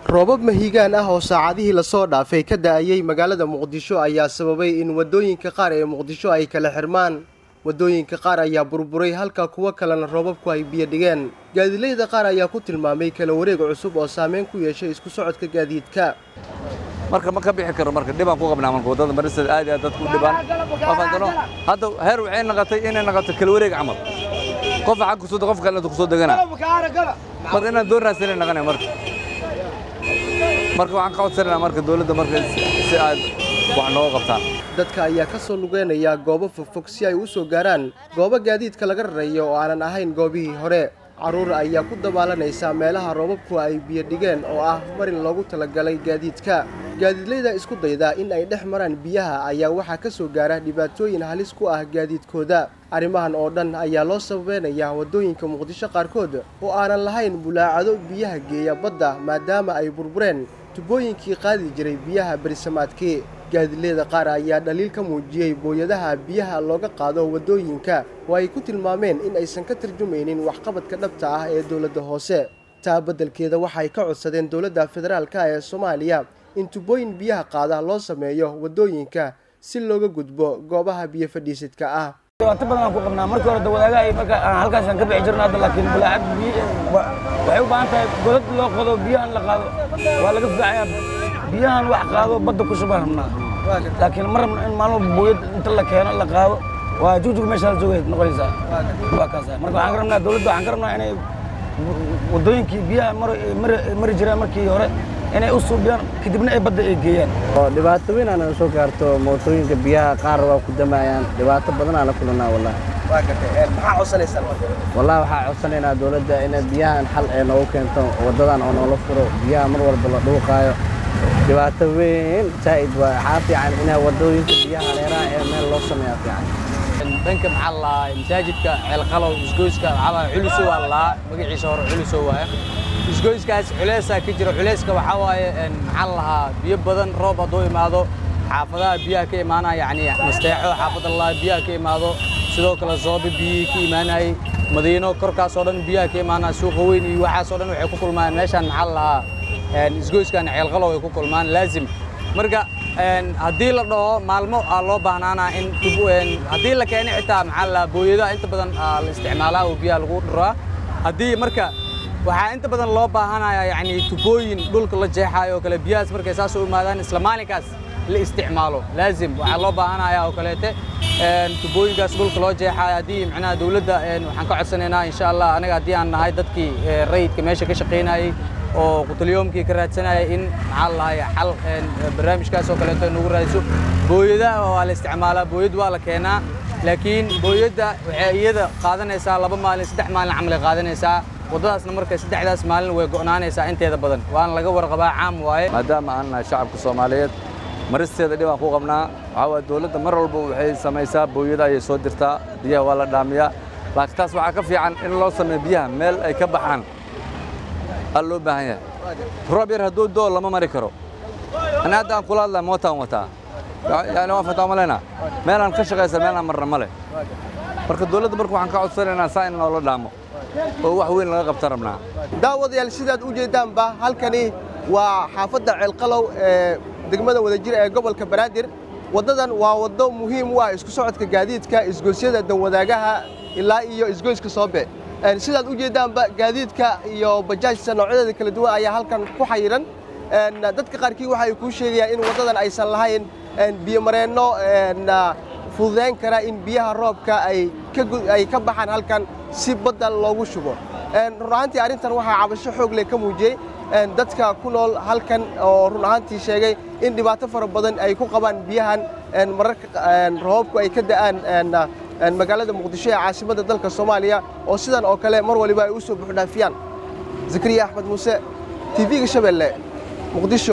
roobab mahiigaan ah oo saacadihii lasoo dhaafay ka da'ayay magaalada muqdisho ayaa sababay in waddooyinka qaar ee muqdisho ay kala xirmaan waddooyinka qaar ayaa burburay halka kuwo kalena roobabku ay biyo dhigeen gaadiidleyda qaar ayaa ku tilmaamay kala wareeg cusub oo saameyn ku yeeshay isku socodka gaadiidka marka ma ka bixi karo marka dhibaan ku qabnaa marka waddada marisada aad iyo aad dadku u dhibaan qofantano hadda heer waxay noqotay inay noqoto kala wareeg camal qofa xag kusoo qof kale inta kusoo degana marka inaan doon raadsanay naqanay marka marka waxaan ka codsanaynaa marka dawladda marka si aad wax nooga qabtaan dadka ayaa ka soo lugeynaya goobo fogfog si ay u soo gaaraan goobo gaadiidka laga rarayo oo aanan ahayn goobihii hore carruur ayaa ku dabaalanaysa meelaha roobabku ay biyo dhigeen oo ah marin loogu talagalay gaadiidka gaadiidleyda isku dayda in ay dhex maraan biyaha ayaa waxaa ka soo gaara dhibaatooyin halis ku ah gaadiidkooda arrimahan oo dhan ayaa loo sababeynayaa waddooyinka muqdisho qaarkood oo aanan lahayn bulaacado biyaha geeya badda maadaama ay burbureen tubooyinkii qaadi jiray biyaha berisamaadkii gaadiidleyda qaar ayaa dhaliil ka muujiyey booyadaha biyaha looga qaado waddooyinka oo ay ku tilmaameen in aysan ka tarjumaynin waxqabadka dhabta ah ee dowladda hoose taa beddelkeeda waxay ka codsadeen dowladda federaalka ee soomaaliya in tubooyin biyaha qaada loo sameeyo waddooyinka si looga gudbo goobaha biyo fadhiisidka ah dhibaato badan aan ku qabnaa markii hore dawadaagaha iyo marka aan halkaasaan ka bixi jirna hadda laakiin bulaacad biyo waxay u baahan tahay godad loo qodo biyahan la qaado waa laga fiicayaa biyahan wax qaado badda ku shubaan rabnaa laakiin ma rabna in maalmo booyad inta la keeno la qaado waa jugjug meeshaa joogay noqonaysaa waa kaasa marka waxaan ka rabnaa dawladda waxaan ka rabnaa inay waddooyinkii biyaha mari jireen markii hore inay u suubiyaan kadibna ay badda ay geeyaan dhibaato weyn aana soo gaarto mootooyinka biyaha qaar waa ku damayaan dhibaato badan aan la kulanaa wallahi maxaa codsanaysaa wallahi waxaa codsanaynaa dawladda inay biyahan xal ee noogu keento waddadan oo noola furo biyaha mar walba la dhuuqaayo dhibaato weyn zaa'id waa waxaa fiican inay waddooyinka biyaha hareeraha ee meel loo sameeyaa fiican dhanka maxaa lahaa masaajidka ceelqalow isgoyska maxaa culuso waa lahaa magaciisa hore culuso waaye isgoyskaas culeysaa ka jira culeyska waxaa waaye maxaa lahaa biyo badan roob hadduu imaado xaafadaha biyaha ka imaanaya yacni masteexo xaafadda lahaa biyaha ka imaado sidoo kale zoobe biyihii ka imaanayay madiino korkaasoo dhan biyaha ka imaanaya suuqa weyn iyo waxaasoo dhan waxay ku kulmaan meeshaan maxaa lahaa isgoyskan ceelqalow ay ku kulmaan laazim marka haddii la dhaho maalmo aa loo baahnaanaa in haddii la keenay xitaa maxaa la booyadaha inta badan la isticmaalaa oo biyaha lagu dhiraa haddii marka waxaa inta badan loo baahanaya yacni tubooyin dhulka la jeexaayo oo kale biyahaas markay saas u imaadaan isla maalinkaas la isticmaalo laazim waxaa loo baahanaya oo kaleete tubooyinkaas dhulka loo jeexaayo haddii macnaha dawladda waxaan ka codsanaynaa insha allah anaga haddii aan nahay dadkii rayidka meesha ka shaqaynayey oo qutalyoomkii ka raadsanaya in maxaa lahay xal barnaamijkaas oo kaleeto nagu raadiso booyadaha waa la isticmaalaa booyad waa la keenaa laakiin booyadda waxay iyada qaadanaysaa laba maalin saddex maalin camalay qaadanaysaa waddadaasna marka saddexdaas maalin way go'naanaysaa inteeda badan waana laga warqabaa caam waaye maadaama aan nahay shacabka soomaaliyeed maristeeda dhibaan ku qabnaa waxaa waaya dawladda mar walba waxay samaysaa booyada ayay soo dirtaa biyaha waa la dhaamiyaa laakiin taas waxaa ka fiican in loo sameeyo biyaha meel ay ka baxaan aa loo baahan yahay roob yar hadduu doo lama mari karo ani hadda aan kula hadlaya mootaan wataa yani waan fataa malaynaa meelaan ka shaqaysa meelaan marna ma leh marka dawladda marka waxaan ka codsanaynaa saa in noola dhaamo oo wax weyn laga qabta rabnaa daawadayaal sidaad u jeeddaanba halkani waa xaafadda ceelqalow ee degmada wadajir ee gobolka banaadir waddadan waa waddo muhiim u ah isku socodka gaadiidka isgoysyada danwadaagaha ilaa iyo isgoyska soobe sidaad u jeeddaanba gaadiidka iyo bajaajta noocyadeeda kala duwan ayaa halkan ku xayiran dadka qaarkii waxay kuu sheegayaan in waddadan aysan lahayn biyomareenno fududayn kara in biyaha roobka ay ka baxaan halkan si badda loogu shubo run ahaantii arrintan waxaa cabasho xoog leh ka muujiyey dadka ku nool halkan oo run ahaantii sheegay in dhibaato fara badan ay ku qabaan biyahan mararka roobabku ay ka da'aan magaalada muqdisho ee caasimadda dalka soomaaliya oo sidan oo kale mar waliba ay u soo buuxdhaafiyaan zakariya axmed muuse tv-ga shabeelle muqdisho